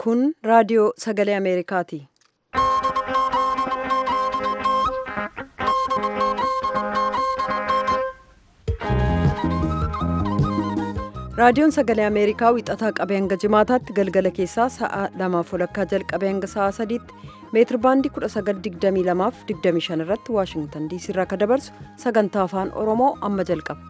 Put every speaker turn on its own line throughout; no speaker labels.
Kun raadiyoo sagalee Ameerikaati. Raadiyoon sagalee Ameerikaa wixataa qabee hanga jimaataatti galgala keessaa sa'a lamaaf walakkaa jalqabee hanga sa'a sadiitti meetir baandii 1922 fi 25 irratti Waashingtan diisii irraa akka dabarsu sagantaa afaan Oromoo amma jalqaba.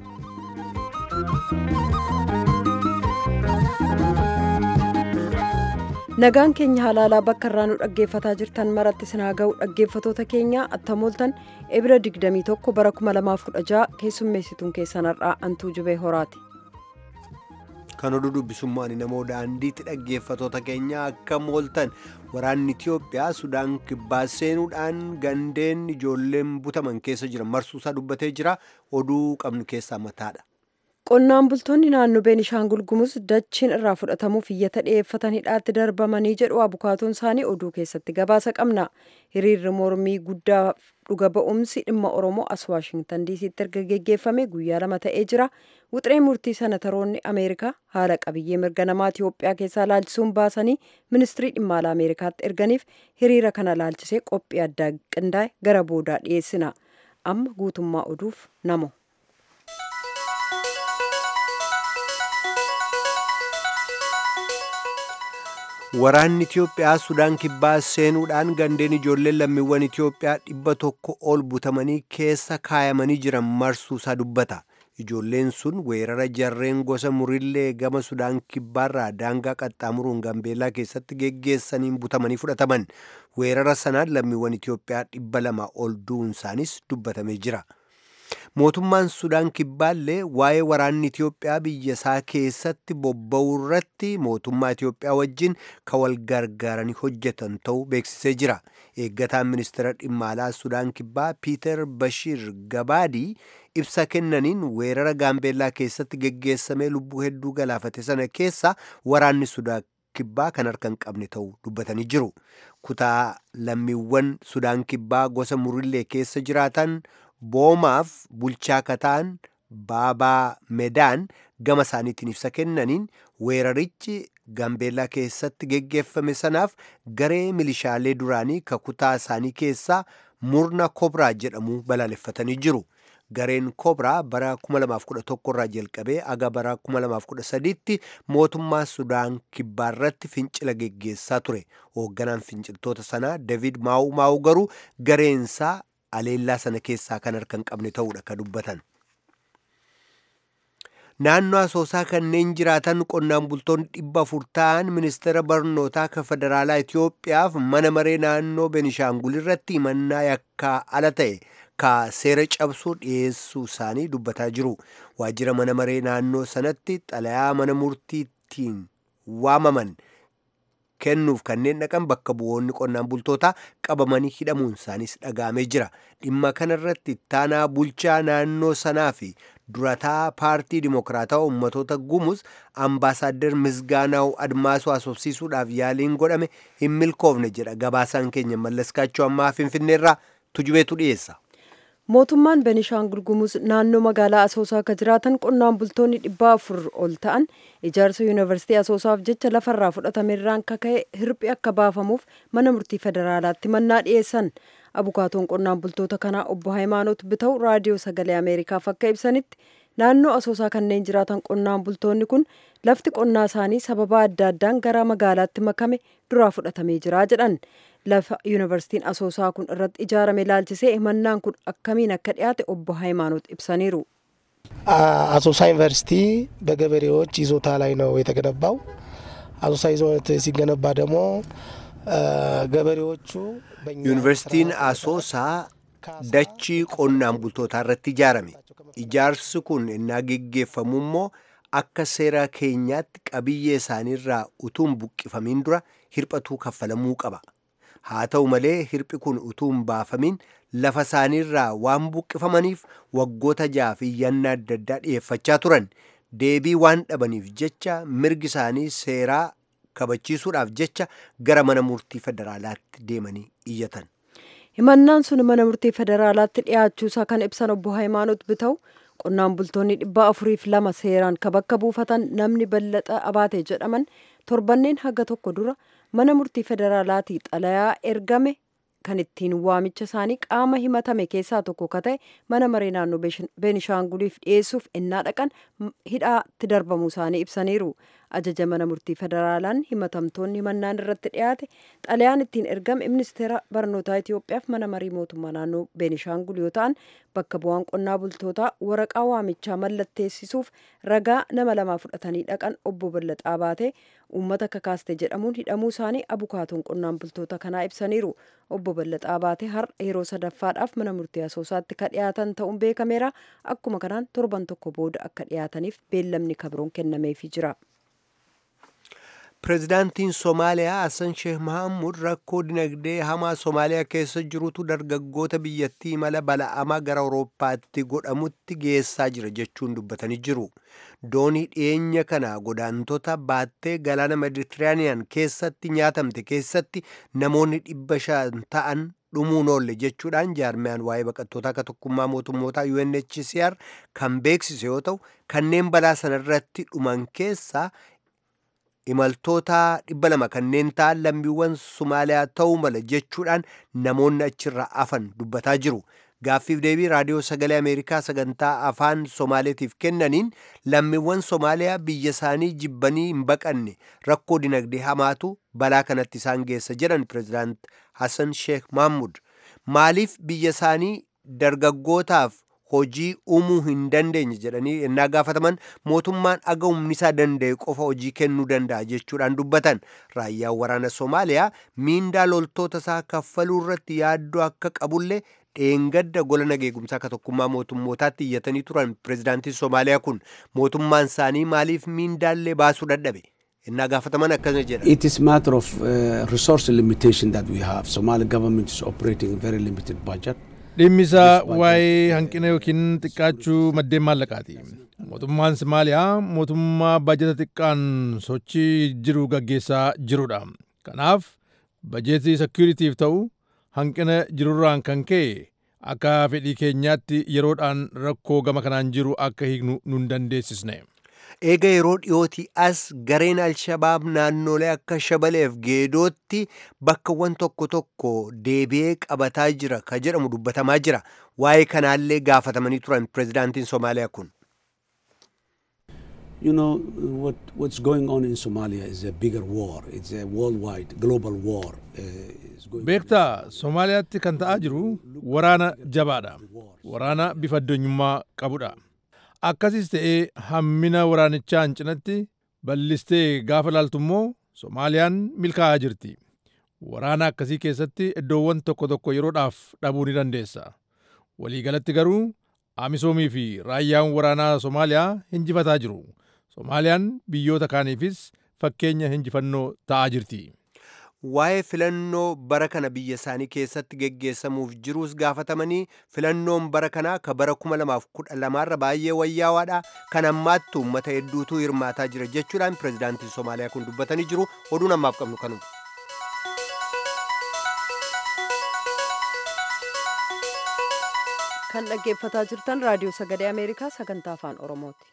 Nagaan keenya halaalaa bakka irraa nu dhaggeeffataa jirtan maratti sinaa ga'u dhaggeeffatoota keenya attamooltan ebira 21 bara 2016 keessummeessituun keessan har'aa antuu jubee horaati.
kan oduu dubbisummaan namoo daandiitti dhaggeeffatoota keenya akka mooltan waraanni Itiyoophiyaa Sudaan kibbaa seenuudhaan gandeen ijoolleen butaman keessa jiran marsuusaa dubbatee jira oduu qabnu keessaa mataadha.
Qonnaan bultoonni naannoo Beenishaangul Gumuz dachiin irraa fudhatamuuf iyyata dhiyeeffatan hidhaatti darbamanii jedhu abukaatoon isaanii oduu keessatti gabaasa qabna. Hiriirri mormii guddaa dhuga ba'umsi dhimma Oromoo as Waashingtan diisiitti erga geggeeffame guyyaa lama ta'ee jira. Wuxiree murtii sanataroonni Ameerikaa haala qabiyyee mirga namaa Itiyoophiyaa keessaa laalchisuun baasanii ministirii dhimma alaa Ameerikaatti erganiif hiriira kana laalchisee qophii addaa qindaa'e gara boodaa dhiyeessina. Amma guutummaa oduuf namo.
Waraanni Itiyoophiyaa Sudaan kibbaa seenuudhaan gandeen ijoolleen lammiiwwan Itiyoophiyaa dhibba tokko ol butamanii keessa kaayamanii jiran marsuusaa dubbata. Ijoolleen sun weerara jarreen gosa murillee gama Sudaan kibbaarraa daangaa qaxxaamuruun Gambeellaa keessatti geggeessaniin butamanii fudhataman. Weerara sanaan lammiiwwan Itiyoophiyaa dhibba lama ol du'uun isaanis dubbatamee jira. Mootummaan Sudaan kibbaallee waa'ee waraanni Itiyoophiyaa biyya isaa keessatti bobba'uu irratti mootummaa Itiyoophiyaa wajjin kan wal gargaaranii hojjetan ta'uu beeksisee jira. Eeggataan ministeera dhimma alaa Sudaan kibbaa Piiter Bashiir Gabaadii ibsa kennaniin weerara Gaambeellaa keessatti geggeessamee lubbuu hedduu galaafate sana keessa waraanni Sudaan kibbaa kan harka hin qabne ta'uu dubbatanii jiru. Kutaa lammiiwwan Sudaan kibbaa gosa murillee keessa jiraatan boomaaf bulchaa kataan baabaa medaan gama isaaniitiin ibsa kennaniin weerarichi gambeellaa keessatti geggeeffame sanaaf garee milishaalee duraanii ka kutaa isaanii keessaa murna kobraa jedhamu balaaleffatanii jiru. Gareen kobraa bara 2011 irraa jalqabee aga bara 2013tti mootummaa Sudaan kibbaarratti fincila geggeessaa ture. Hoogganaan finciltoota sanaa David Maa'u Maa'u garuu gareensaa aleellaa sana keessaa kan harka hin qabne ta'uudha kan dubbatan. Naannoo asoosaa kanneen jiraatan qonnaan bultoonni dhibba afur ta'an ministeera barnootaa kan federaalaa Itiyoophiyaaf mana maree naannoo Benishaangul irratti himannaa yakkaa ala ta'e ka seera cabsuu dhiyeessuu isaanii dubbataa jiru. Waajjira mana maree naannoo sanatti xalayaa mana murtiittiin waamaman. kennuuf kanneen dhaqan bakka bu'oonni qonnaan bultootaa qabamanii hidhamuun isaaniis dhaga'amee jira. Dhimma kanarratti ittaanaa bulchaa naannoo sanaa fi durataa paartii dimokiraatawaa ummatoota gumuz ambaasaaddar Misgaanaa'u Admaasuu asoofsiisuudhaaf yaaliin godhame hin milkoofne jedha gabaasaan keenya mallaskaachuu ammaa finfinneerraa tujubeetu dhiyeessa.
Mootummaan Benishaangul Gumuz naannoo magaalaa Asoosaa akka jiraatan qonnaan bultoonni dhibba afur ol ta'an ijaarsa yuunivarsiitii Asoosaaf jecha lafarraa fudhatamerraan kaka'e hirphi akka baafamuuf mana murtii federaalaatti mannaa dhiyeessan. Abukaatoon qonnaan bultoota kanaa obbo Hayimaanoot Bita'u raadiyoo sagalee Ameerikaaf akka ibsanitti naannoo Asoosaa kanneen jiraatan qonnaan bultoonni kun lafti qonnaa isaanii sababa adda addaan gara magaalaatti makame duraa fudhatamee jira jedhan. lafa yuunivarsiitiin asoosaa kun irratti ijaarame ilaalchisee himannaan kun akkamiin akka dhiyaate obbo ሃይማኖት ibsaniiru
አሶሳ ዩኒቨርሲቲ በገበሬዎች ይዞታ ላይ ነው የተገነባው። አሶሳ ይዞት ሲገነባ ደግሞ ገበሬዎቹ
ዩኒቨርሲቲን አሶሳ dachii qonnaan bultootaa irratti ijaarame ijaarsi kun innaa geggeeffamu immoo akka seera keenyaatti qabiyyee isaaniirraa utuu hin buqqifamiin dura hirphatuu kaffalamuu qaba. haa ta'u malee hirphi kun utuu hin baafamiin lafa isaaniirraa waan buqqifamaniif waggoota ja'a fi yanna adda addaa dhiyeeffachaa turan deebii waan dhabaniif jecha mirgi isaanii seeraa kabachiisuudhaaf jecha gara mana murtii federaalaatti deemanii iyyatan.
himannaan sun mana murtii federaalaatti dhiyaachuusaa kan ibsan obbo Hayimaanoot Bita'u qonnaan bultoonni dhibba afuriif lama seeraan ka bakka buufatan namni ballaxa abaate jedhaman torbanneen haga tokko dura mana murtii federaalaatii xalayaa ergame kan ittiin waamicha isaanii qaama himatame keessaa tokko ka ta'e mana maree naannoo beenishaanguliif dhiyeessuuf ennaa dhaqan hidhaatti darbamuu isaanii ibsaniiru ajaja mana murtii federaalaan himatamtoonni himannaan irratti dhiyaate xalayaan ittiin ergame ministeera barnootaa Itoophiyaaf mana marii mootummaa naannoo beenishaangul yoo ta'an bakka bu'aan qonnaa bultootaa waraqaa waamichaa mallatteessisuuf ragaa nama lamaa fudhatanii dhaqan obbo Ballaxaa baatee uummata kakaaste jedhamuun hidhamuu isaanii abukaatoon qonnaan bultoota kanaa ibsaniiru obbo Ballaxaa baatee har'a yeroo sadaffaadhaaf mana murtii asoosaatti ka dhiyaatan ta'uun beekameera akkuma kanaan torban tokko booda akka dhiyaataniif beellamni kabroon kennameefii jira.
pirezidaantiin somaaliyaa hassan sheeh mahamud rakkoo dinagdee hamaa somaaliyaa keessa jirutu dargaggoota biyyattii imala bala'amaa gara awurooppaatti godhamutti geessaa jira jechuun dubbatanii jiru doonii dhiyeenya kana godaantota baattee galaana meditiraaniyaan keessatti nyaatamte keessatti namoonni dhibba shan ta'an dhumuun oolle jechuudhaan jaarmiyaan waa'ee baqattootaa akka tokkummaa mootummootaa UNHCR kan beeksise yoo ta'u kanneen balaa sanarratti dhuman keessaa imaltoota dhibba lama kanneen ta'an lammiiwwan Somaaliyaa ta'uu mala jechuudhaan namoonni achirra afan dubbataa jiru. Gaaffiif deebii raadiyoo sagalee Ameerikaa sagantaa afaan Somaaleetiif kennaniin lammiiwwan Somaaliyaa biyya isaanii jibbanii hin baqanne rakkoo dinagdee hamaatu balaa kanatti isaan geessa jedhan pirezidaant Hassan Sheekh Mahmud. Maaliif biyya isaanii dargaggootaaf hojii uumuu hin dandeenye jedhanii ennaa gaafataman mootummaan aga humni isaa danda'e qofa hojii kennuu danda'a jechuudhaan dubbatan raayyaan waraana Somaaliyaa miindaa loltoota isaa kaffaluu irratti yaaddoo akka qabullee dheengadda gola nageegumsaa akka tokkummaa mootummootaatti iyyatanii turan pirezidaantiin Somaaliyaa kun mootummaan isaanii maaliif miindaallee baasuu dadhabe. innaa gaafataman akkana jedha.
It is matter of uh, resource limitation that we have. Somali government is operating a very limited budget.
dhimmisaa waa'ee hanqina yookiin xiqqaachuu maddeen maallaqaati. Mootummaan Somaaliyaa mootummaa baajata xiqqaan sochii jiru gaggeessaa jirudha. Kanaaf bajeetii sekuritiif ta'u hanqina jirurraan kan ka'e akka fedhii keenyaatti yeroodhaan rakkoo gama kanaan jiru akka hiiknu nun dandeessisne.
eega yeroo dhiyootii as gareen alshabaab naannolee akka shabaleef geedootti bakkawwan tokko tokko deebi'ee qabataa jira ka jedhamu dubbatamaa jira waa'ee kanaallee gaafatamanii turan pirezidaantiin somaaliyaa kun.
You know, what, what's going on in Somalia is a bigger war. It's a worldwide, global war. Uh, it's going
Beektaa Somaaliyaatti kan ta'aa jiru waraana jabaadha. Waraana bifa addunyummaa qabudha. Akkasis ta'ee hammina waraanichaan cinatti bal'istee gaafa laaltu immoo Somaaliyaan milkaa'aa jirti. Waraana akkasii keessatti iddoowwan tokko tokko yeroodhaaf dhabuu ni dandeessa. Waliigalatti garuu Amisoomii fi raayyaan waraanaa Somaaliyaa hinjifataa jiru. Somaaliyaan biyyoota kaaniifis fakkeenya hinjifannoo ta'aa jirti.
waa'ee filannoo bara kana biyya isaanii keessatti geggeessamuuf jiruus gaafatamanii filannoon bara kanaa ka bara 2012 irra baay'ee wayyaawaadha kan ammaatti uummata hedduutu hirmaataa jira jechuudhaan pirezidaantiin somaaliyaa kun dubbatanii jiru oduun ammaaf qabnu kanuma.
kan dhaggeeffataa jirtan raadiyoo sagalee ameerikaa sagantaa afaan oromooti.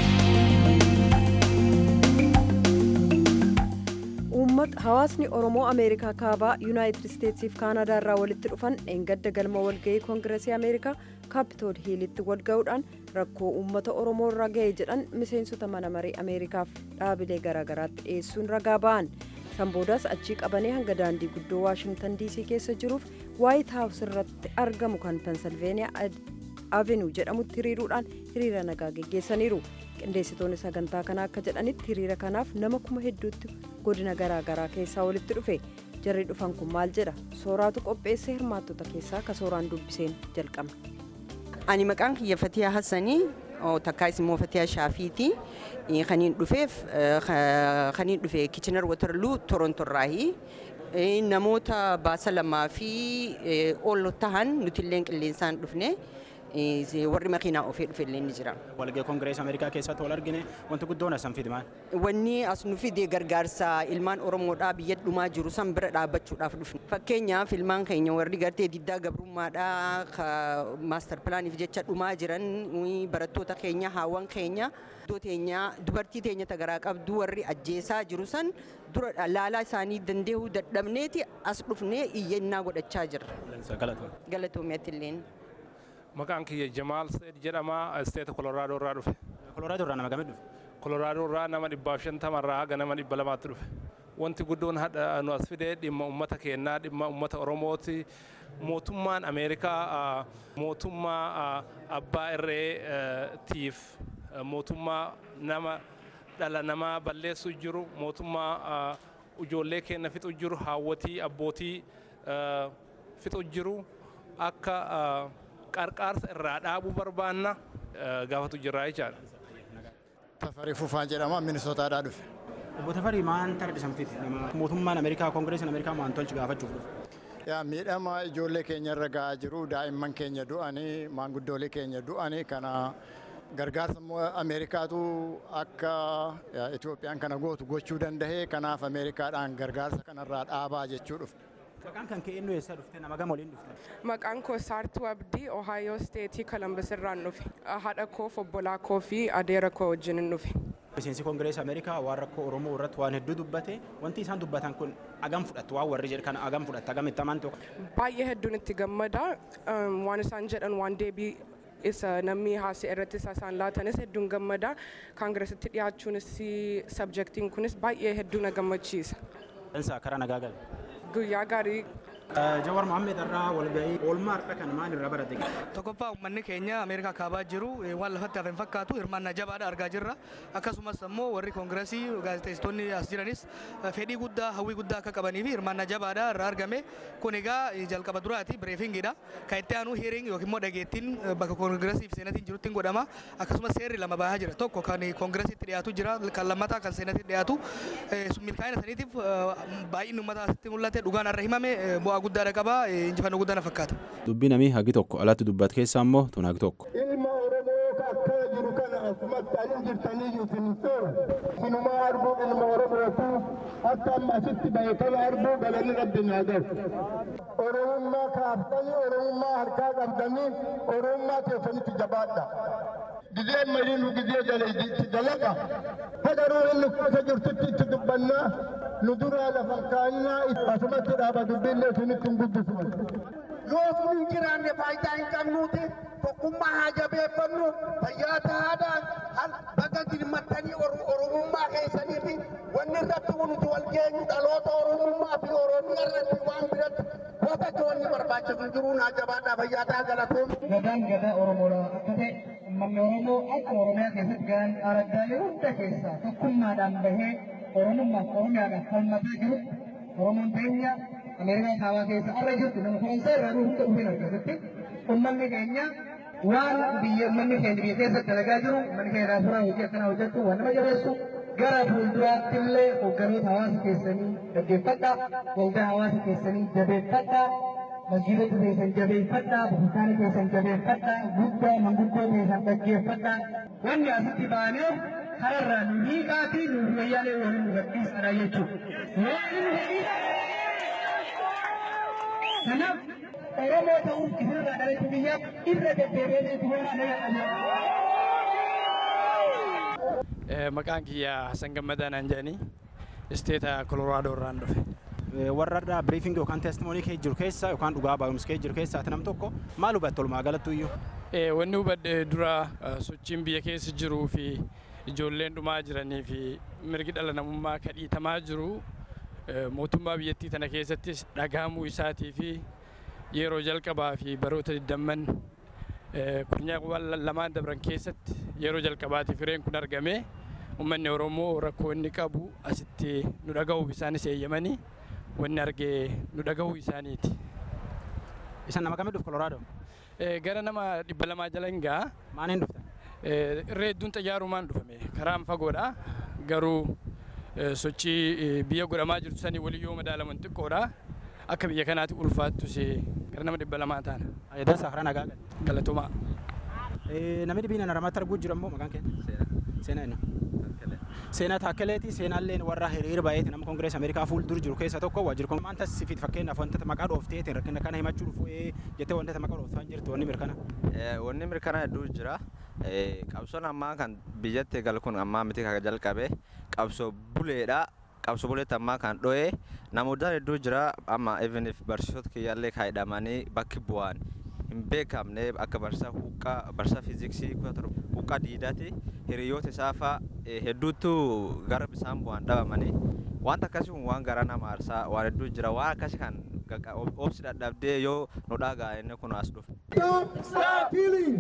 hawaasni oromoo ameerikaa kaabaa yuunaayitid isteetsiif kaanadaa irraa walitti dhufan dheengadda galma walga'ii koongiresii ameerikaa kaapitool hiilitti walga'uudhaan rakkoo uummata oromoo irra ga'e jedhan miseensota mana marii ameerikaaf dhaabilee garaagaraatti dhiyeessuun ragaa ba'an san boodaas achii qabanii hanga daandii guddoo waashingtan diisii keessa jiruuf waayit haawus irratti argamu kan pensilveeniyaa avenuu jedhamutti hiriiruudhaan hiriira nagaa geggeessaniiru qindeessitoonni sagantaa kanaa akka jedhanitti hiriira kanaaf nama kuma hedduutti godina garaagaraa keessaa walitti dhufe jarri dhufan kun maal jedha sooraatu qopheesse hirmaattota keessaa ka sooraan dubbiseen jalqabna.
ani maqaan kiyya fatiyaa hassanii takkaas immoo fatiyaa shaafiiti kaniin dhufeef kaniin dhufe kichinar watarluu torontorraahi namoota baasa lamaa fi ol tahan nuti illee qilleensaan dhufne warri makiinaa ofii dhufe illee ni jira.
Walgahii Koongireesii Ameerikaa keessatti wal argine wanti guddoon asan fide maal?
Wanni as nu fide gargaarsa ilmaan Oromoodhaa biyya dhumaa jiru san bira dhaabbachuudhaaf dhufne. Fakkeenyaaf ilmaan keenya warri gartee diddaa gabrummaadhaa maastar pilaaniif jecha dhumaa jiran barattoota keenya haawwan keenya iddoo teenya dubartii teenya tagaraa qabdu warri ajjeesaa jiru san dura laalaa isaanii dandeehuu dadhabneeti as dhufnee iyyannaa godhachaa jirra. Galatoomiyaatti illeen.
Maqaan kiyya Jamaal Seed jedhama isteeta Kolooraadoo irraa dhufe.
Kolooraadoo irraa nama gamii dhufe?
Kolooraadoo irraa nama dhibbaaf shantama irraa haga nama dhibba lamaatti dhufe. Wanti guddoon hadha nu as fidee dhimma uummata keenyaa dhimma uummata Oromooti. Mootummaan Ameerikaa mootummaa abbaa irree tiif mootummaa nama dhala namaa balleessu jiru mootummaa ijoollee keenya fixu jiru haawwatii abbootii fixu jiru akka qarqaarsa irraa dhaabuu barbaanna gaafatu jirraa jechaadha.
Tafarii Fufaa jedhama Minisootaadhaa dhufe.
Obbo Tafarii maan tarbisan fiti mootummaan Ameerikaa Koongireesiin Ameerikaa maan tolchi gaafachuuf dhufe.
Yaa miidhama ijoollee keenya irra gahaa jiru daa'imman keenya du'anii maanguddoolee keenya du'anii kana gargaarsa Ameerikaatu akka Itoophiyaan kana gootu gochuu danda'e kanaaf Ameerikaadhaan gargaarsa kanarraa dhaabaa jechuu dhufne.
Maqaan kan ka'e eenyu eessaa dhufte nama gama waliin dhufte?
Maqaan koo Saartuu Abdii Ohaayoo Steetii Kolumbus irraan dhufe. Haadha koo, obbolaa koo fi adeera koo wajjin dhufe.
Miseensi Koongireesii Ameerikaa waan rakkoo Oromoo irratti waan hedduu dubbate wanti isaan dubbatan kun agam fudhattu waan warri jedhu kana agam fudhatta agam itti amantu.
Baay'ee hedduun itti gammada waan isaan jedhan waan deebii isa namni haasa'e irratti isaan laatanis hedduun gammada kaangiresitti dhiyaachuunis sabjektiin kunis baay'ee hedduu na gammachiisa.
Dansaa karaa nagaa gala.
Guyyaa gaarii.
Jawar Mohammed irraa walgahii oolmaa har'a kan maal irraa barate?
Tokkoffaa uummanni keenya Ameerikaa kaabaa jiru waan lafatti hafe hin fakkaatu hirmaannaa jabaadha argaa jirra. Akkasumas immoo warri koongireesii gaazexeessitoonni as jiranis fedhii guddaa hawwii guddaa akka qabanii fi hirmaannaa jabaadha irraa argame. Kun egaa jalqaba duraati bireefingiidha. Kan itti aanu heering yookiin immoo dhageettiin bakka koongireesii fi seenatiin jirutti godhama. Akkasumas seerri lama bahaa jira. Tokko kan koongireesiitti dhiyaatu jira kan lammataa kan seenaatti dhiyaatu. Milkaa'ina saniitiif baay'inni uummataa asitti mul'ate dhugaan irra himame bu'aa guddaadha qaba injifannoo guddaa na fakkaata.
Dubbii namii hagi tokko alatti dubbatu keessaa immoo tun hagi tokko.
Ilma Oromoo akka jiru kana asumatti ani jirtanii isin seera. Sinumaa arguu ilma Oromootu akka amma asitti bahe kana arguu galanii rabbi naa galu. Oromummaa kaaftanii Oromummaa harkaa qabdanii Oromummaa keessanitti jabaadha. Gizee marii nu gizee jala itti dalaga. Hagaruu inni keessa jirtutti itti dubbannaa nu duraa lafa kaannaa asumatti dhaaba dubbiillee isinitti hin guddisu.
Yoo sun hin jiraanne faayidaa hin qabnuuti tokkummaa haa jabeeffannu fayyaa tahaadhaan bakka dirmattanii oromummaa keessanii fi wanni irratti nuti wal geenyu dhaloota oromummaa fi oromiyaa irratti waan biratti goota joonni barbaachisu jiruu naa jabaadhaa fayyaa tahaa galatoom.
Gadaan gadaa Oromoodha akka ta'e uummanni Oromoo akka Oromiyaa keessatti gahan araddaalee hunda keessaa tokkummaadhaan bahee Oromummaaf Oromiyaadhaaf falmataa jiru Oromoon teenya Ameerikaa kaabaa keessa arra jirtu nama kunuunsa irraa hunda dhufeen akkasitti uummanni keenya waan biyya uummanni keenya biyya keessatti dalagaa jiru uummanni keenya irraa hojii akkanaa hojjetu waan nama jabeessu gara fuulduraatti illee hoogganoota hawaasa keessanii gaggeeffadha waldaa hawaasa keessanii jabeeffadha masjiidota keessan jabeeffadha bukutaana keessan jabeeffadha guddaa manguddoo keessan gaggeeffadha wanni asitti baaneef kararraa nu hiikaa fi nu wayyaalee waliin nu gadhiisadha jechuudha. Kanaaf Oromoo ta'uuf isinirraa dhalachuu biyyaaf irra deddeebi'ee itti
Maqaan kiyya Hassan Gammadaa naan jedhanii isteeta Kolooraadoo irraan dhufe.
Warra irraa biriifingii yookaan teestimoonii kee jiru keessa yookaan dhugaa baay'umsi kee jiru keessa ati nam tokko maal hubatte walumaa galattu iyyuu?
Wanni hubadhe dura sochiin biyya keessa jiruu fi ijoolleen dhumaa jiranii fi mirgi dhala namummaa kadhiitamaa jiru mootummaa biyyattii tana keessattis dhagahamuu isaatii fi yeroo jalqabaa fi baroota digdamman kurnyaa lamaan dabran keessatti yeroo jalqabaatiif fireen kun argame uummanni Oromoo rakkoo inni qabu asitti nu dhagahuuf isaanis eeyyamanii wanni argee nu dhagahuu isaaniiti.
Isan nama kamii dhufu Kolooraadoo?
Gara nama dhibba lamaa jala hin ga'a.
Maaliin dhufta?
Irree hedduun xayyaarumaan dhufame karaan fagoodha garuu sochii biyya godhamaa jirtu sanii walii yoo madaalaman xiqqoodha. Akka biyya kanaatti ulfaattus gara nama dhibba lamaa taana.
Dansaa karaa nagaa
Galatumaa.
Namni dhibiin naramatti arguu jira immoo maqaan keenya? Seenaa inni. Seenaa Taakkeleeti seenaalleen warra hiriira baay'eeti nama Koongirees Ameerikaa fuuldura jiru keessa tokko waajjira kun maanta sifiit fakkeenyaaf wantoota maqaa dhoofteetiin rakkina kana himachuu dhufu jettee wantoota maqaa dhooftaan jirtu wanni mirkana.
Wanni mirkana hedduu jira. Qabsoon ammaa kan biyyatti eegalu kun ammaa miti kan jalqabe qabsoo buleedha. Qabsoo buleetti ammaa kan dho'e namoota hedduu jira amma even barsiisota kiyyaallee kaa'idhamanii bakki bu'an hin beekamne akka barsiisaa huqqaa barsiisaa fiiziksii huqqaa diidaati hiriyoota isaa fa'a hedduutu gara bisaan bu'an dhabamanii wanta akkasii kun waan gara nama aarsaa waan hedduu jira waan akkasii kan obsi dadhabdee yoo nu dhagaa inni kun as dhufe.
Stop! Stop! Killing!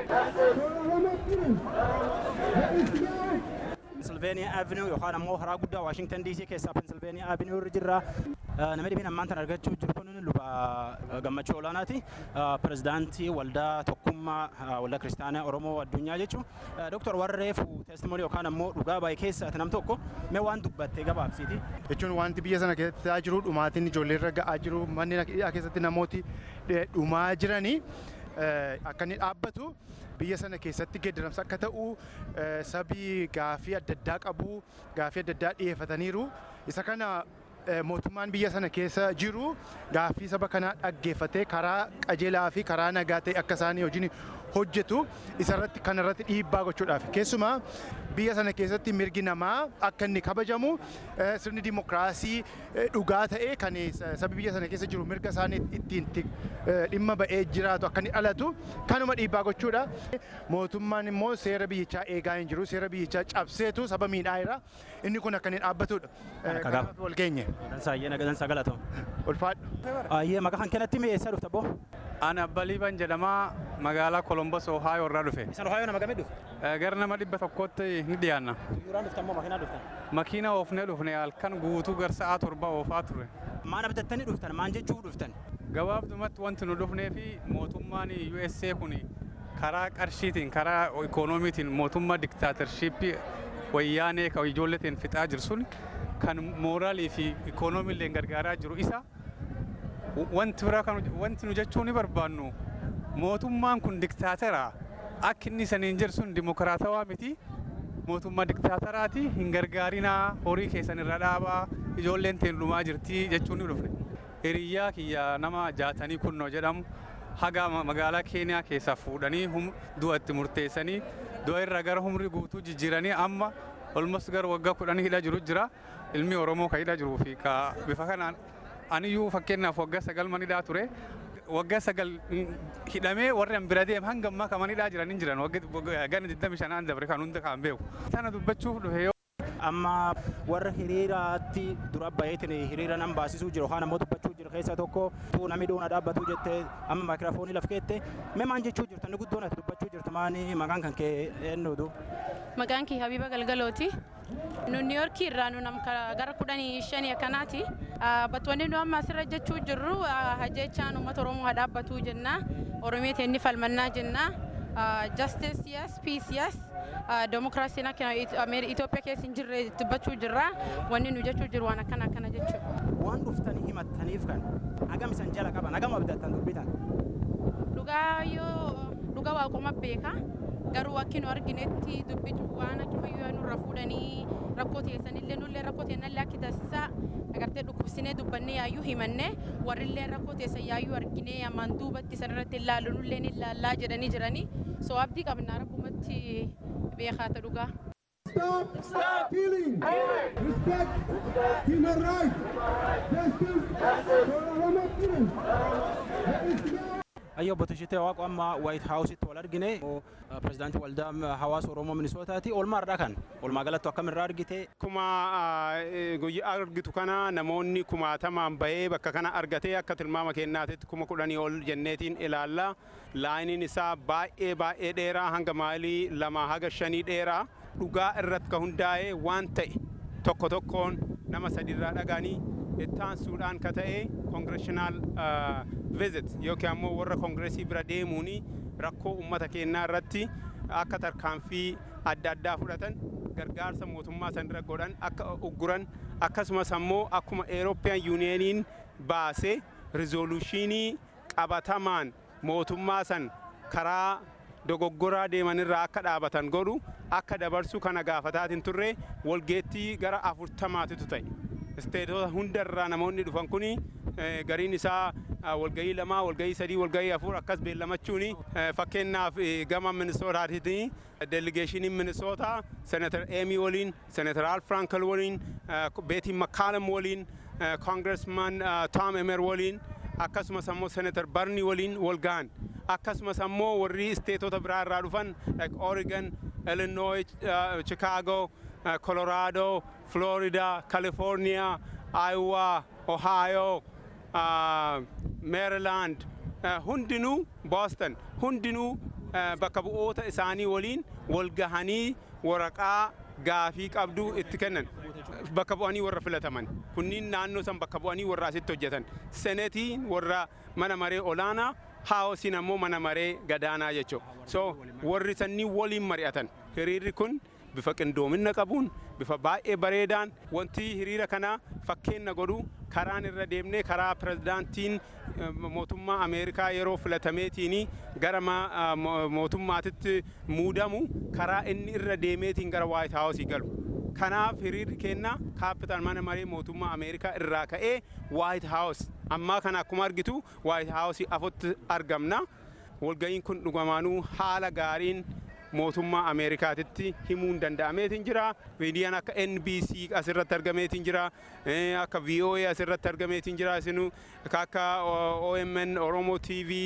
Pennsylvania Avenue yookaan ammoo karaa guddaa Washington DC keessaa Pennsylvania Avenue irra jirra. Namni dhibiin ammaan tan argachuu jiru kun luba gammachuu olaanaati. Pirezidaantii waldaa tokkummaa waldaa kiristaanaa Oromoo addunyaa jechuun. Dooktar Warreef teestimoonii yookaan ammoo dhugaa baay'ee keessaati nam tokko mee waan dubbattee gabaabsiiti.
Jechuun wanti biyya sana keessatti ta'aa jiru dhumaatiin ijoollee irra ga'aa jiru manneen keessatti namooti dhumaa jiranii akka inni dhaabbatu biyya sana keessatti geeddaramsa akka ta'u sabii gaafii adda addaa qabu gaafii adda addaa dhiyeeffataniiru isa kana mootummaan biyya sana keessa jiru gaafii saba kanaa dhaggeeffatee karaa qajeelaa fi karaa nagaa ta'e akka isaanii hojiin hojjetu isarratti kanarratti dhiibbaa gochuudhaaf keessumaa biyya sana keessatti mirgi namaa akka inni kabajamu sirni dimokiraasii dhugaa ta'e kan sabi biyya sana keessa jiru mirga isaanii ittiin dhimma ba'ee jiraatu akka inni dhalatu kanuma dhiibbaa gochuudha. Mootummaan immoo seera biyyichaa eegaa hin jiru seera biyyichaa cabseetu saba miidhaa jira inni kun akka inni dhaabbatudha. Kanaaf wal geenye.
Dansaa galatoo.
Ulfaadhu.
Ayyee maqaa kan kennatti mee eessa dhufta boo?
Ani Abbaliiban jedhamaa magaalaa Kolombos Ohio irraa dhufe.
Isan Ohio nama gamee dhufe?
Gara nama dhibba tokkotti ni dhiyaanna.
Suuraan dhuftan moo makiinaa dhuftan?
Makiina oofnee dhufne halkan guutuu gar sa'aa torba oofaa ture.
Maan abdattanii dhuftan? Maan jechuu dhuftan?
Gabaabdumatti wanti nu dhufnee fi mootummaan USA kun karaa qarshiitiin karaa ikoonomiitiin mootummaa diktaatershiippii wayyaanee kan ijoolleetiin fixaa jiru sun kan mooraalii fi ikoonomiillee gargaaraa jiru isa wanti biraa kan wanti nu jechuu ni barbaannu mootummaan kun diktaatera akka inni saniin jedhu sun dimokiraatawaa miti mootummaa diktaateraati hin gargaarinaa horii keessan irra dhaabaa ijoolleen teen dhumaa jirti jechuun ni dhufne hiriyyaa kiyya nama jaatanii kunnoo jedhamu haga magaalaa keeniyaa keessaa fuudhanii du'a itti murteessanii du'a irra gara humri guutuu jijjiiranii amma olmos gara waggaa kudhanii hidha jiru jira ilmi oromoo ka hidha jiruu fi ka bifa kanaan aniyyuu fakkeenyaaf waggaa sagal manidhaa ture waggaa sagal hidhamee warri an bira deem hanga ammaa ka manidhaa jiran hin jiran gana 25 dabre kan hunda kan beeku sana dubbachuuf dhufe yoo
amma warra hiriiraatti dura baheetiin hiriira nan baasisuu jiru yookaan ammoo dubbachuu jiru keessaa tokko tuu namni dhuuna dhaabbatu jettee amma maayikiraafoonii laf keette mee maan jechuu jirtu inni guddoon ati dubbachuu jirtu maani maqaan kan kee eenyuutu.
Maqaan kee Habiba Galgalooti. Nu Niiyorkii irraa nu nam gara kudhanii shanii akkanaati. Battoonni nu amma asirra jechuu jirru hajjechaan uummata Oromoo haa dhaabbatu jenna. Oromiyaa inni falmannaa jenna. Justice yes, peace yes. Demokiraasiin akka Itoophiyaa keessa hin jirre dubbachuu jirra. Wanni nu jechuu jiru waan akkana akkana jechuudha.
Waan dhuftanii himattaniif kan hagam isan jala qaban hagam abdattan dubbitan.
Dhugaa yoo dhugaa waaquma beeka. Garuu akka nu arginetti dubbitu waan akka fayyuu nurra fuudhanii rakkoo teessanillee nullee rakkoo teennallee akka taasisaa agartee dhukkubsinee dubbannee yaayyuu himanne warrillee rakkoo teessan yaayyuu arginee ammaan duubatti sanarratti ilaalu nullee ni ilaallaa jedhanii jiranii soo abdii qabnaa rakkumatti beekaa ta'u dhugaa.
Stop! Stop! Killing! Respect! Human rights! Justice! Oromo killing!
Ayyo obbo Tashitee Waaqoo amma Waayit Haawusitti wal argine pirezidaantii waldaa hawaasa Oromoo Minisootaati. Oolmaa irraa kan oolmaa galattu akkamirraa argite.
Kuma guyyaa argitu kana namoonni kumaatamaan bahee bakka kana argatee akka tilmaama kennaatitti kuma kudhanii ol jenneetiin ilaalla. Laayiniin isaa baay'ee baay'ee dheeraa hanga maayilii lama haga shanii dheeraa dhugaa irratti ka hundaa'e waan ta'e tokko tokkoon nama sadiirraa dhaganii ittaansuudhaan ka ta'e koongireshinaal visit yookiin ammoo warra koongireesii bira deemuun rakkoo uummata keenyaa irratti akka tarkaanfii adda addaa fudhatan gargaarsa mootummaa san irra godhan akka ugguran akkasumas ammoo akkuma Eurooppiyaan yuuniyeeniin baase rizooluushinii qabatamaan mootummaa san karaa dogoggoraa deemanirraa akka dhaabatan godhu akka dabarsu kana gaafataatiin turre walgeettii gara afurtamaatitu ta'e. Isteetota hundarraa namoonni dhufan kuni gariin isaa walgahii lamaa walgahii sadii walgahii afur akkas beellamachuun fakkeenyaaf gama minisootaatiitiin deeligeeshiniin minisootaa senatar eemi waliin senatar al frankel waliin beetiin makkaalam waliin koongiresman tom emer waliin akkasumas ammoo senatar barni waliin wal ga'an akkasumas ammoo warri isteetota biraa irraa dhufan like oregon illinois chicago colorado florida california iowa ohio meerilaand hundinuu booston hundinuu bakka bu'oota isaanii waliin wal gahanii waraqaa gaafii qabdu itti kennan bakka bu'anii warra filataman kunniin naannoo san bakka bu'anii warra asitti hojjetan senetiin warra mana maree olaanaa haawosiin ammoo mana maree gadaanaa jechuudha so warri sanniin waliin mari'atan hiriirri kun bifa qindoomina qabuun bifa baay'ee bareedaan wanti hiriira kana fakkeenna godhu karaan irra deemnee karaa pirezidaantiin mootummaa ameerikaa yeroo filatameetiin gara mootummaatitti muudamu karaa inni irra deemeetiin gara waayit haawusii galu. Kanaaf hiriirri keenna kaapital mana maree mootummaa ameerikaa irraa ka'ee waayit haawus ammaa kana akkuma argitu waayit haawusii afotti argamna. Walga'iin kun dhugamaanuu haala gaariin mootummaa ameerikaatitti himuun danda'ameetiin jira miidiyaan akka nbc asirratti argameetiin jira akka voa asirratti argameetiin jira isinu akka omn oromo tv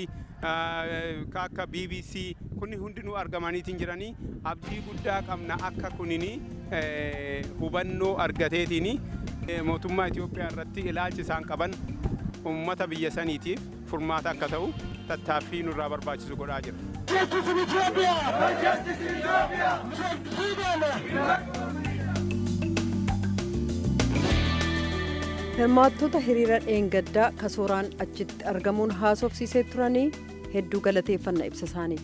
akka bbc kunni hundinuu argamaniitiin jiranii abdii guddaa qabna akka kunini hubannoo argateetiin mootummaa itiyoophiyaa irratti ilaalchi isaan qaban ummata biyya saniitiif furmaata akka ta'u tattaaffii nurraa barbaachisu godhaa jira.
Justice in Ethiopia! Justice in Ethiopia!
hirmaattota hiriira dheengaddaa kasooraan achitti argamuun haasofsiisee turanii hedduu galateeffanna ibsa isaaniif.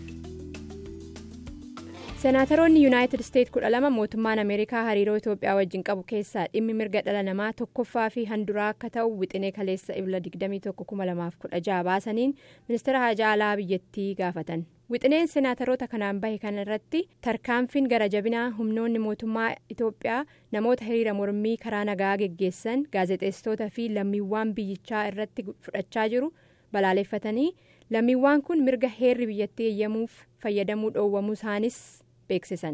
senaataroonni yuunaayitid isteet kudha lama mootummaan ameerikaa hariiroo itoophiyaa wajjin qabu keessaa dhimmi mirga dhala namaa tokkoffaa fi handuraa akka ta'u wixinee kaleessa ibla 21,2016 baasaniin ministeera haajaa alaa biyyattii gaafatan wixineen senaataroota kanaan bahe kana irratti tarkaanfiin gara jabinaa humnoonni mootummaa itoophiyaa namoota hiriira mormii karaa nagaa geggeessan gaazexeessitoota fi lammiiwwan biyyichaa irratti fudhachaa jiru balaaleffatanii lammiiwwan kun mirga heerri biyyattii eeyyamuuf fayyadamuu dhoowwamuu isaanis beeksisan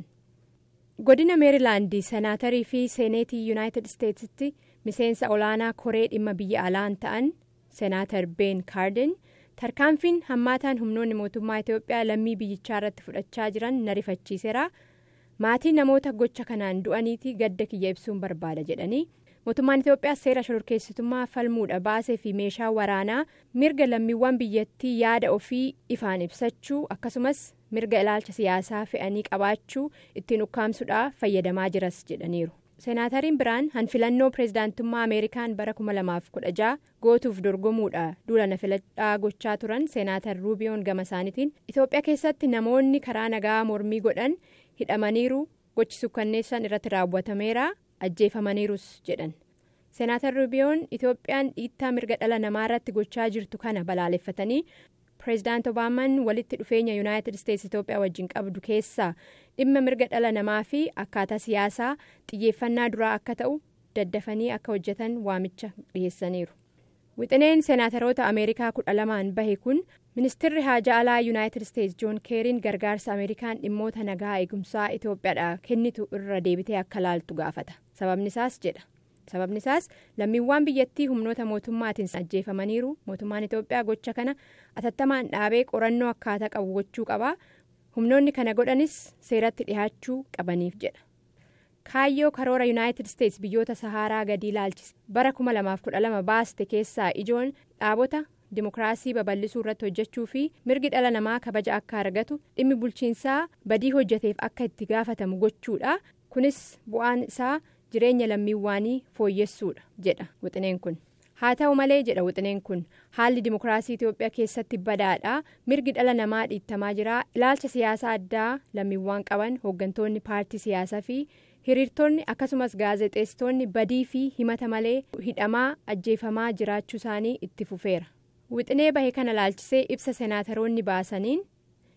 godina meerilaandii senaatarii fi seeneetii yuunaayitid isteetsitti miseensa olaanaa koree dhimma biyya alaan ta'an seenaatar been kaarden tarkaanfiin hammaataan humnoonni mootummaa itoophiyaa lammii biyyichaa irratti fudhachaa jiran na rifachiiseera maatii namoota gocha kanaan du'aniiti gadda kiyya ibsuun barbaada jedhanii mootummaan itoophiyaa seera shororkeessitummaa falmuudha baasee fi meeshaa waraanaa mirga lammiiwwan biyyattii yaada ofii ifaan ibsachuu akkasumas mirga ilaalcha siyaasaa fe'anii qabaachuu ittiin ukkaamsuudhaaf fayyadamaa jiras jedhaniiru. seenaatariin biraan hanfilannoo pireezidaantummaa ameerikaan bara 2016 gootuuf dorgomuudha duula filadhaa gochaa turan seenaatar ruubiyoon gama isaaniitiin itoophiyaa keessatti namoonni karaa nagaa mormii godhan hidhamaniiru gochi sukkanneessan irratti raawwatameera ajjeefamaniirus jedhan seenaatar ruubiyoon itoophiyaan dhiittaa mirga dhala namaa irratti gochaa jirtu kana balaaleffatanii pireezidaant obaamaan walitti dhufeenya yuunaayitid isteetsi itoophiyaa wajjin qabdu keessaa dhimma mirga dhala namaa fi akkaataa siyaasaa xiyyeeffannaa duraa akka ta'u daddafanii akka hojjetan waamicha dhiheessaniiru wixineen seenaataroota ameerikaa kudha lamaan bahe kun ministirri haajaa alaa yuunaayitid isteetsi joon keeriin gargaarsa ameerikaan dhimmoota nagaa eegumsaa itoophiyaadha kennitu irra deebitee akka laaltu gaafata sababni isaas jedha sababni isaas lammiiwwan biyyattii humnoota mootummaatiin ajjeefamaniiru mootummaan itoophiyaa gocha kana atattamaan dhaabee qorannoo akkaataa qabu gochuu qaba humnoonni kana godhanis seeratti dhihaachuu qabaniif jedha kaayyoo karoora yuunaayitid isteetsi biyyoota sahaaraa gadii ilaalchise bara 2012 baaste keessaa ijoon dhaabota dimokiraasii babal'isuu irratti hojjechuu fi mirgi dhala namaa kabaja akka argatu dhimmi bulchiinsaa badii hojjeteef akka itti gaafatamu gochuudha kunis bu'aan isaa jireenya lammiiwwanii fooyyessuudha jedha wixineen kun haa ta'u malee jedha wixineen kun haalli dimokiraasii itoophiyaa keessatti badaadha mirgi dhala namaa dhiittamaa jira ilaalcha siyaasaa addaa lammiiwwan qaban hooggantoonni paartii siyaasaa fi hiriirtonni akkasumas gaazexeessitoonni badii fi himata malee hidhamaa ajjeefamaa jiraachuu isaanii itti fufeera wixinee bahe kana laalchisee ibsa senaataroonni baasaniin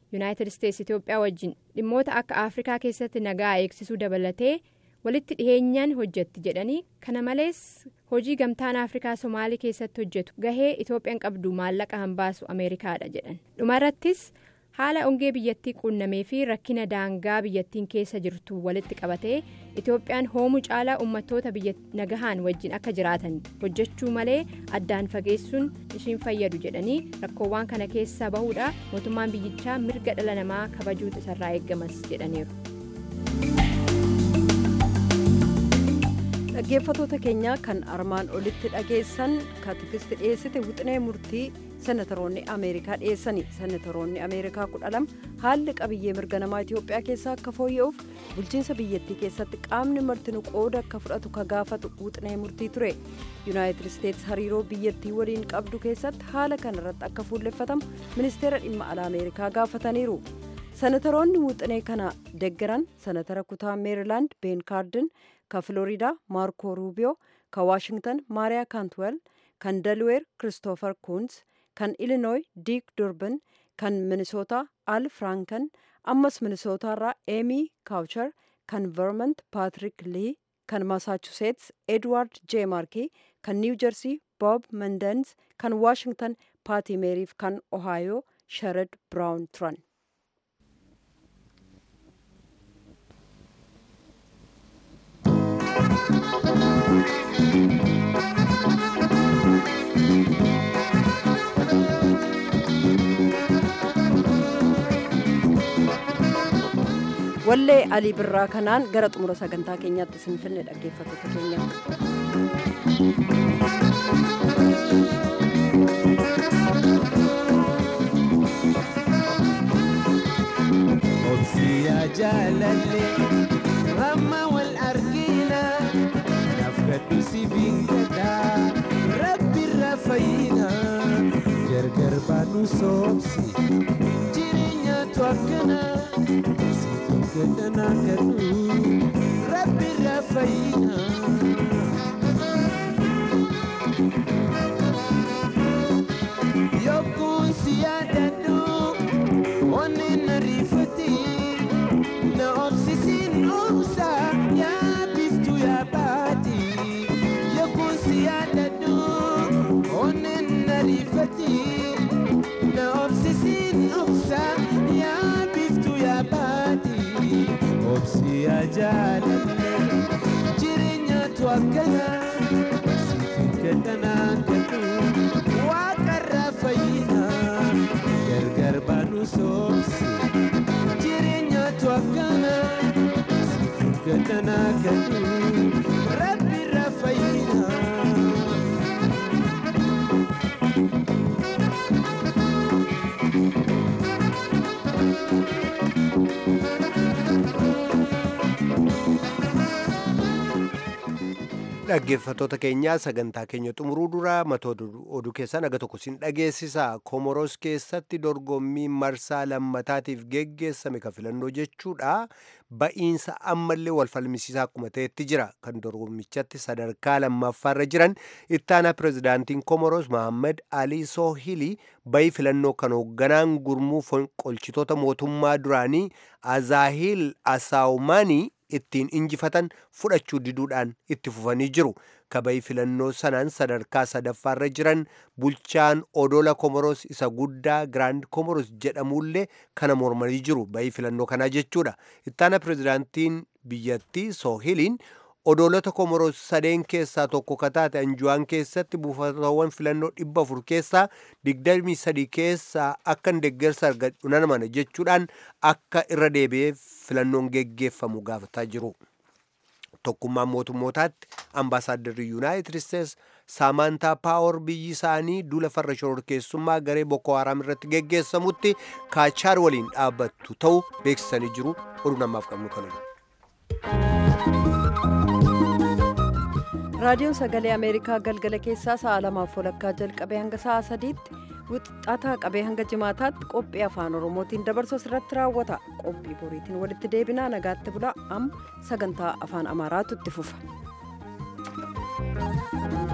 yuunaayitid isteetsi itiyoophiyaa wajjin dhimmoota akka afrikaa keessatti nagaa eegsisuu dabalatee walitti dhiheenyaan hojjetti jedhanii kana malees hojii gamtaan afrikaa somaalii keessatti hojjetu gahee itoophiyaan qabdu maallaqa hambaasu ameerikaadha jedhan dhumarrattis haala ongee biyyattii quunnamee fi rakkina daangaa biyyattiin keessa jirtu walitti qabatee itoophiyaan hoomuu caalaa uummattoota biyya nagahaan wajjin akka jiraatan hojjechuu malee addaan fageessuun ishiin fayyadu jedhanii rakkoowwan kana keessaa bahuudha mootummaan biyyichaa mirga dhala namaa kabajuutu isarraa eeggamas jedhaniiru.
dhaggeeffatoota keenya kan armaan olitti dhageessan kaatikisti dhiyeessite wixinee murtii senataroonni ameerikaa dhiyeessani senataroonni ameerikaa kudha lama haalli qabiyyee mirga namaa itiyoophiyaa keessaa akka fooyya'uuf bulchiinsa biyyattii keessatti qaamni martinuu qooda akka fudhatu ka gaafatu wixinee murtii ture yuunaayitid isteetsi hariiroo biyyattii waliin qabdu keessatti haala kanarratti akka fuulleffatamu ministeera dhimma alaa ameerikaa gaafataniiru senataroonni wixinee kana deggeran senatara kutaa meerilaand been kaardin ka filooriidaa maarko ruubiyoo ka waashingtan maariyaa kaantwel kan delweer kiristoofer kuuns kan ilinooy diik durban kan minisootaa al frankan ammas minisootaarraa eemii kaawchar kan vermont paatrik lii kan masaachuseets edward j maarkii kan niiw jersii bob mendens kan waashingtan paati meeriif kan ohaayoo sherad biraawun turan wallee alii birraa kanaan gara xumura sagantaa keenyaatti isin finne dhaggeeffattoota keenya.
Obsiyaa jaalallee ramma wal argina nafgadhu si bingadhaa rabbirra fayyina gargar baanu soobsi jireenyaatu akkana situ gadhanaa kadhu rabbirra fayyina. Yokkuun si yaadadhu onni na rifati na obsisiin obsa yaa biftu yaa baati yokkuun si yaadadhu onni na rifati na obsisiin obsa yaa biftu yaa baati obsi yaa jaalalle jireenyaatu akkana siifin gadhanaa gadhu waaqarra fayyina gargar baanu soobsi jireenyaatu akkana siifin gadhanaa gadhu rabbirra fayyina.
dhaggeeffattoota keenyaa sagantaa keenya xumuruu dura matoota oduu keessaa naga tokko sin dhageessisa komoros keessatti dorgommii marsaa lammataatiif geggeessame ka filannoo jechuudha ba'iinsa ammallee wal falmisiisaa akkuma ta'etti jira kan dorgommichatti sadarkaa lammaffaarra jiran ittaanaa pirezidaantiin komoros mohammad alii soohilii ba'i filannoo kan hoogganaan gurmuu qolchitoota mootummaa duraanii azaahil asaawumaanii ittiin injifatan fudhachuu diduudhaan itti fufanii jiru kabayi filannoo sanaan sadarkaa sadaffaarra jiran bulchaan odola komoros isa guddaa giraand komoros jedhamullee kana mormanii jiru bayi filannoo kanaa jechuudha ittaana pirezidaantiin biyyattii soohiliin odolota komoros sadeen keessaa tokko kataate anjuwaan keessatti buufatawwan filannoo dhibba afur keessaa digdamii sadii keessaa akkan deeggarsa argadhu nan mana jechuudhaan akka irra deebi'ee filannoon geggeeffamu gaafataa jiru. tokkummaan mootummootaatti ambaasaaddarri yuunaayitid isteets saamantaa paawar biyyi isaanii duula farra shororkeessummaa garee boko haraam irratti geggeessamutti kaachaar waliin dhaabbattu ta'uu beeksisanii jiru oduu namaaf qabnu kanadha.
raadiyoon sagalee ameerikaa galgala keessaa sa'a lamaaf walakkaa jalqabee hanga sa'a sadiitti wixataa qabee hanga jimaataatti qophii afaan oromootiin dabarsu irratti raawwata qophii boriitiin walitti deebinaa nagaatti bulaa amma sagantaa afaan amaaraatu itti fufa.